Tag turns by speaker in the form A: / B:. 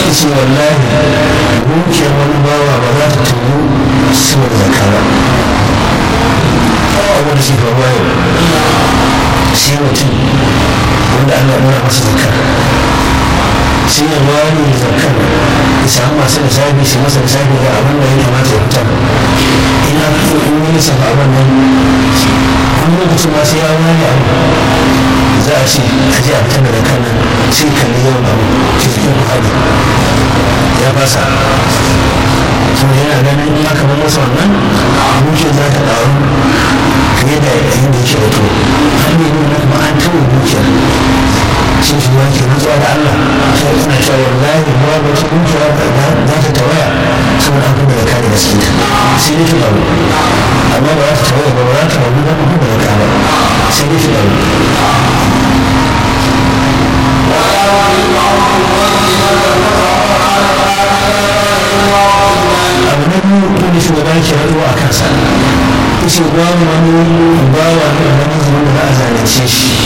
A: ce wallahi dukiyar wani bawa ba za ta tuyu sai da zakara abubuwan da suke faruwa yau sai mutum wanda Allah ya nuna masa zakara sai ya wani zakar ya samu masu lissafi su masa lissafi ga abin da ya kamata ya fitar ina in yi lissafa abin nan wani lokaci ma sai ya wani abu za a ce a je a fitar da zakar nan sai kalli yawan abu ke cikin hali ya fasa kuma yana ganin in aka bar masa wannan dukiyar za ta ƙaru fiye da yayin da yake da to har ne nuna kuma an tawo dukiyar sai shi ma ke rantsuwa da Allah sai ina cewa wallahi ba ba ta dukiya za ta tawaya saboda an kuma da kare gaske sai dai ta ɗaru amma ba za ta tawaya ba ba za ta ɗaru ba kuma da kare sai dai ta ɗaru abu na biyu wanda shugaba ke rantsuwa a kansa yace babu wani bawa ne da wani zuwa da za a zalunce shi